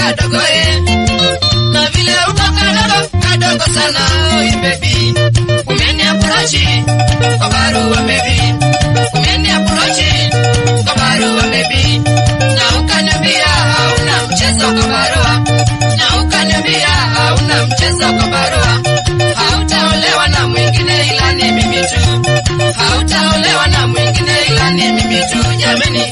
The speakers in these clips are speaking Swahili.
kadogo eh. Na vile uko kadogo kadogo sana oi baby. Umeniapproach kwa barua baby. Umeniapproach kwa barua baby. Na ukaniambia hauna mchezo kwa barua. Na ukaniambia hauna mchezo kwa barua. Hautaolewa na mwingine ila ni mimi tu. Hautaolewa na mwingine ila ni mimi tu jamani.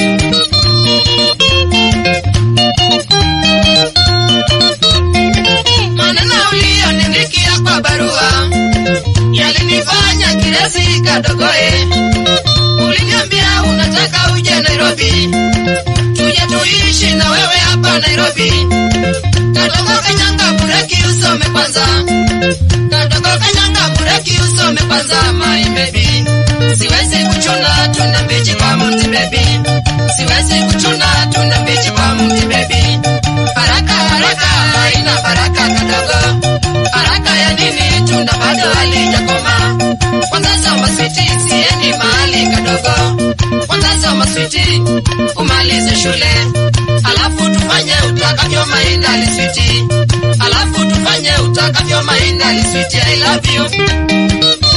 Maneno uliyoniandikia kwa barua yalinifanya kiresi kadogo eh. Uliniambia unataka uje Nairobi, tuje tuishi na wewe hapa Nairobi. Kadogo kanyanga bureki usome kwanza, kadogo kanyanga bureki usome kwanza, my baby. Siwezi kuchuna tuna mbichi kwa mti baby, siwezi kuchuna tuna mbichi kwa mti baby. Haraka haraka haina baraka kadogo, haraka ya nini? Tunda bado halijakoma. Kwanza soma switi, siendi mahali kadogo. Kwanza soma switi, umalize shule, alafu tufanye utakavyo mainda liswiti, alafu tufanye utakavyo mainda liswiti. I love you.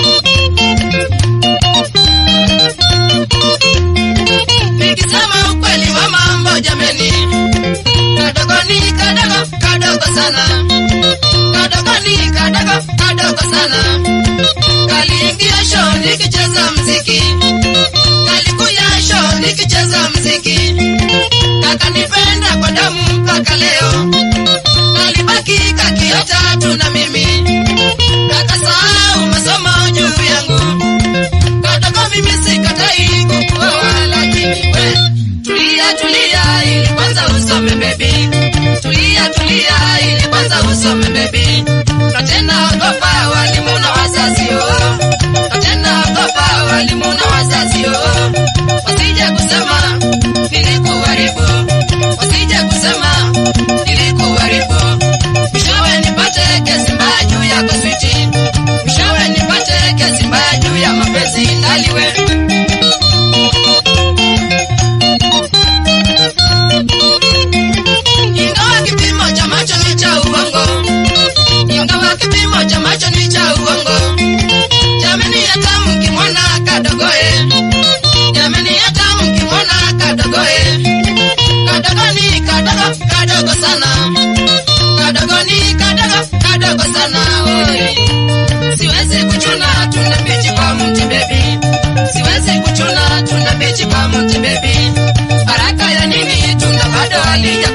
Nikisema ukweli wa mambo jameni, kadogo ni kadogo kadogo sana, kadogo ni kadogo kadogo sana. Kaliingia show nikicheza mziki, kalikuya show nikicheza mziki, kakanipenda kwa damu mpaka leo, kalibaki kakiota tu na mimi, kakasahau masomo juu yangu kadogo mimi sikatai kukuoa, lakini we tulia tulia, ili kwanza usome baby, tulia tulia, ili kwanza usome baby, na tena ogopa walimu na wazazi oh, na tena ogopa walimu na wazazi oh, wasije kusema nilikuharibu, wasije kusema nilikuharibu, mwishowe nipate kesi mbaya juu yako switi, mwishowe nipate kesi mbaya juu ya mapenzi naliwe ingawa kipimo cha macho ni cha uongo, ingawa kipimo cha macho ni cha uongo. Jamani, hata mkimwona kadogo eh, jamani, hata mkimwona kadogo eh, kadogo ni kadogo kadogo sana, kadogo ni kadogo kadogo sana oi. Siwezi kuchuna tuna mbichi kwa mti baby, siwezi kuchuna tuna mbichi kwa mti baby. Haraka ya nini? Tunda bado halija